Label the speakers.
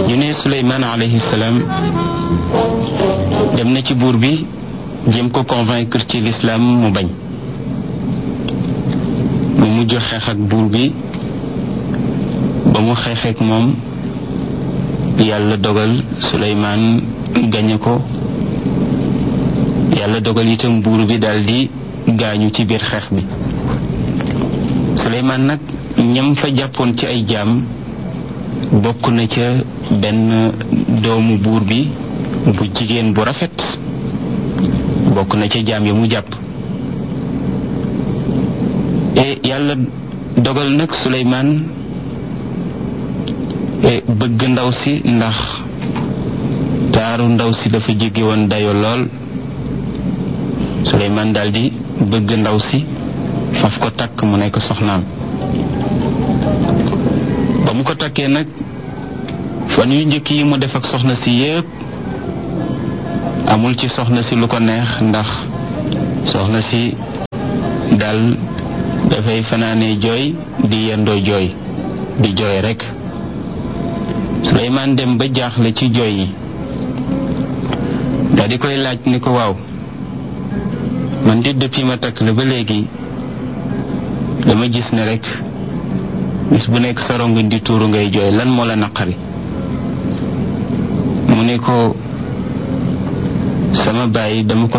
Speaker 1: ñu ne Suleymaan alayhi salaam dem na ci buur bi jéem ko convaincre ci lislaam mu bañ mu mujj xeex ak buur bi ba mu xeexeek moom yàlla dogal Suleymaan gañe ko yàlla dogal itam buur bi daldi gaañu ci biir xeex bi Suleymaan nag ñam fa jàppoon ci ay jaam bokk na ca benn doomu buur bi bu jigéen bu rafet bokk na ca jaam ya mu jàpp e yàlla dogal nag Suleymaan bëgg ndaw si ndax taaru ndaw si dafa jéggi woon dayo lool Suleymaan daldi bëgg ndaw si faf ko takk mu nekk soxnaam ba mu ko takkee nag fan yu njëkk yi mu def ak soxna si yépp amul ci soxna si lu ko neex ndax soxna si dal dafay fanaane jooy di yendoo jooy di jooy rekk Suleymaan dem ba jaaxle ci jooy yi daa di koy laaj ni ko waaw man di depuis ma takk la ba léegi dama gis ne rekk bis bu nekk sa rongoñ di tuuru ngay jooy lan moo la naqari mu ne ko sama baay dama ko